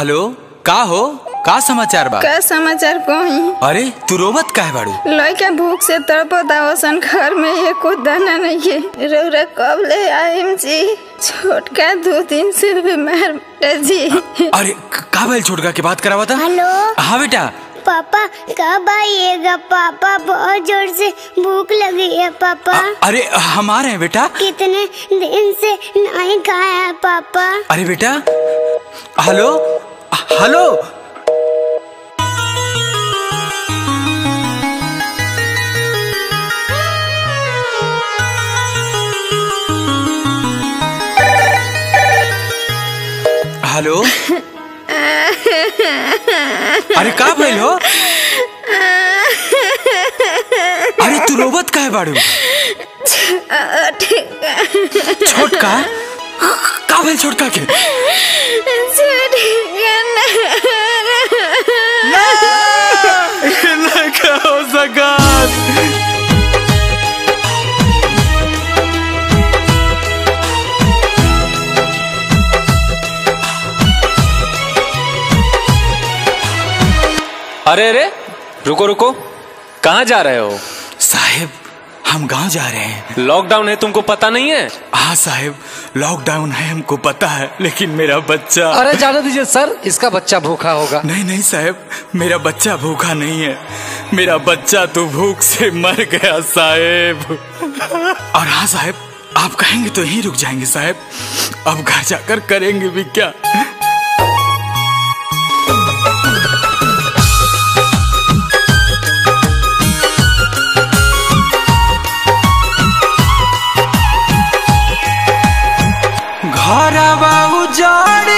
hello का हो का समाचार बा का समाचार कही अरे तू रोवत काहे बाड़ू लड़का भूख से तड़पत आवसन घर में एको दाना नहीं है रौरा कब ले आइम जी छोटका दो दिन से बीमार बेटा जी अरे क- का भइल छोटका के बात करावा था हेलो हाँ बेटा पापा कब आइएगा पापा बहुत जोर से भूख लगी है पापा अ- अरे हम आ रहे हैं बेटा कितने दिन से नहीं खाया है पापा अरे बेटा हेलो हेलो हेलो अरे का भइल हो अरे तू रोबत काहे बाड़ू छोटका का भइल छोटका के लगा हो सकत अरे अरे रुको रुको कहाँ जा रहे हो साहेब हम गांव जा रहे हैं लॉकडाउन है तुमको पता नहीं है हाँ साहेब लॉकडाउन है हमको पता है लेकिन मेरा बच्चा अरे जाने दीजिए सर इसका बच्चा भूखा होगा नहीं नहीं साहब मेरा बच्चा भूखा नहीं है मेरा बच्चा तो भूख से मर गया साहेब और हाँ साहेब आप कहेंगे तो यहीं रुक जाएंगे साहेब अब घर जाकर करेंगे भी क्या घरवा उजाड़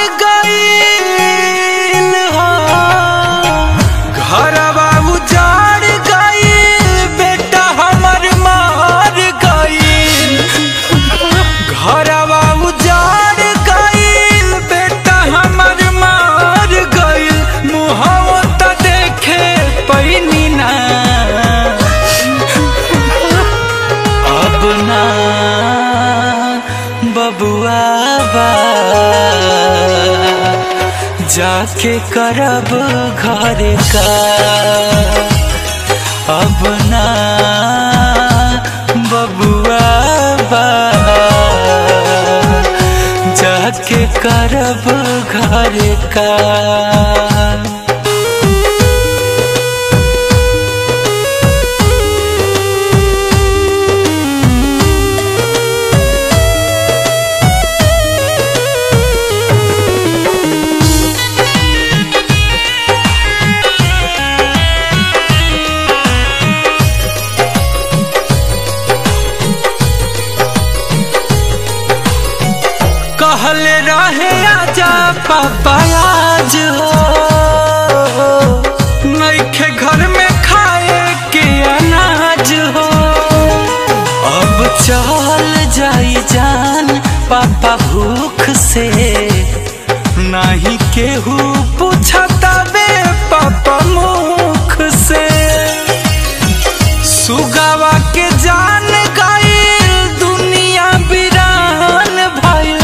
गईल हो घरवा उजाड़ गईल बेटा हमर मार गईल घरवा उजाड़ गईल बेटा हमर मार गईल मुहवा त देखे पैनी ना अब ना बबुआ बा जाके करब घर का अब ना बबुआ बा जाके करब घर का कहल रहे आजा पापा आज हो नइखे घर में खाए के अनाज हो अब चल जाई जान पापा भूख से नहीं केहू पूछता बे पापा मुख से सुगावा के जान गईल दुनिया बिरान भइल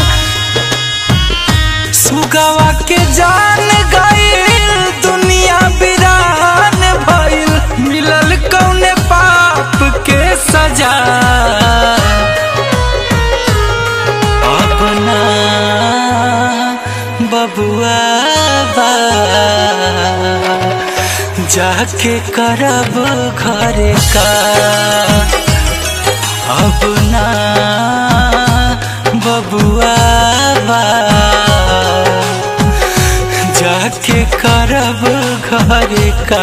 सुगावा के जान गईल दुनिया बिरान भइल मिलल कौने पाप के सजा अपना बबुआ बा जाके करब घर का अब ना बबुआ बा जाके करब घर का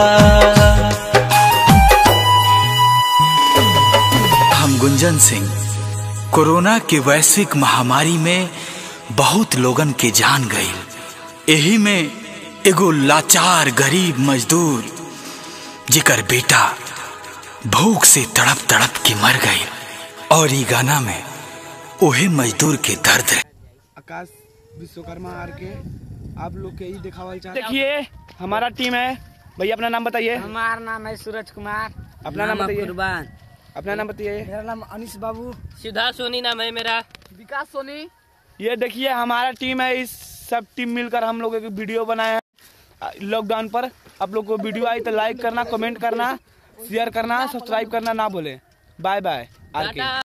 हम गुंजन सिंह कोरोना के वैश्विक महामारी में बहुत लोगन के जान गई यही में एगो लाचार गरीब मजदूर जेकर बेटा भूख से तड़प तड़प के मर गई और ई गाना में ओहे मजदूर के दर्द है आकाश विश्वकर्मा आर के आप लोग के ही दिखावल चाहते देखिए हमारा टीम है भैया अपना नाम बताइए हमारा नाम है सूरज कुमार अपना नाम बताइए कुर्बान अपना नाम बताइए मेरा नाम अनिश बाबू सुधा सोनी नाम है मेरा विकास सोनी ये देखिए हमारा टीम है इस सब टीम मिलकर हम लोग एक वीडियो बनाए हैं लॉकडाउन पर आप लोग को वीडियो आई तो लाइक करना कमेंट करना शेयर करना सब्सक्राइब करना ना भूलें बाय बाय आर के